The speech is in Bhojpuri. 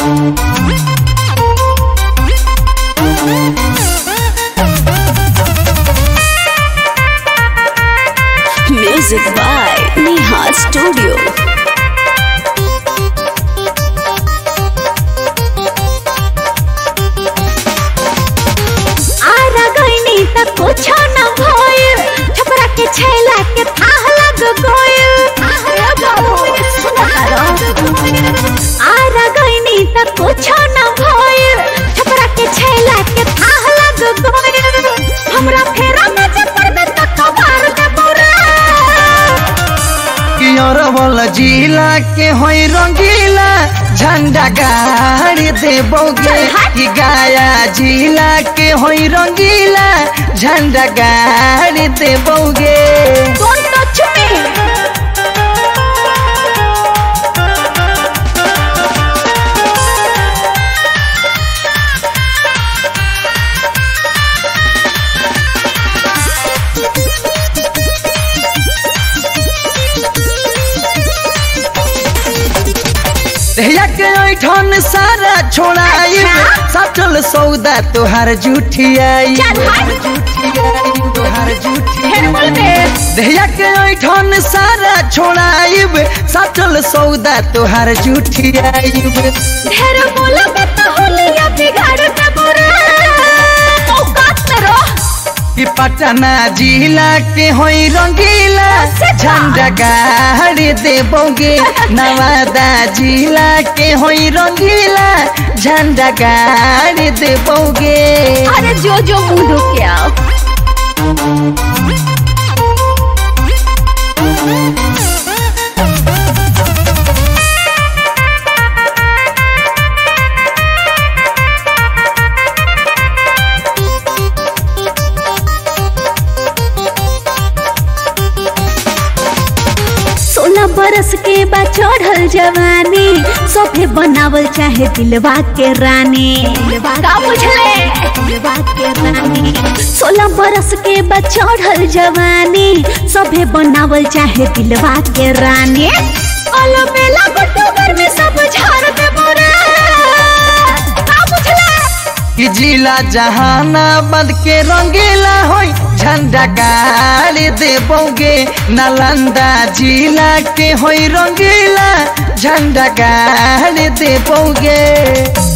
Music by Neha Studio. Ara गईनी त कुछो न भइल छपरा के छैला के थाह लग गइल आरा गईनी त कुछो न भइल छपरा के छैला के थाह लग गइल हमरा फेरा में जे पड़बे त कबार दे बोरा कियरवल जिला के होई रंगीला झंडा गाड़ी देबोगे कि गाया जिला के होई रंगीला झंडा गाड़ी देबोगे Don't touch me! दहिया के ऐठन सारा छोड़ाई सटल सौदा तोहार झूठियाई चल हट तोहार फिर झूठियाई बोल बे दहिया के ऐठन सारा छोड़ाइब सटल सौदा तोहार झूठियाइब ढेर बोलबे त होलिया बिगाड़ दे बोरा औकात में रह कि पटना जिला के होई रंगीला झंडा गाड़ी देबोगे नवादा जिला के होई रंगीला झंडा गाड़ी देबोगे अरे जो जो मुंह के आओ सोलह बरस के बाद चढ़ल जवानी सोफे बनावल चाहे दिलवा के रानी का बुझले दिलवा के रानी सोलह बरस के बाद चढ़ल जवानी सोफे बनावल चाहे दिलवा के रानी अलो मेला बटोबर में सब झाड़ दे बोरा का बुझले कि जिला जहानाबाद के रंगीला होई झंडा गाड़ी देबोगे नालंदा जिला के होई रंगीला झंडा गाड़ी देबोगे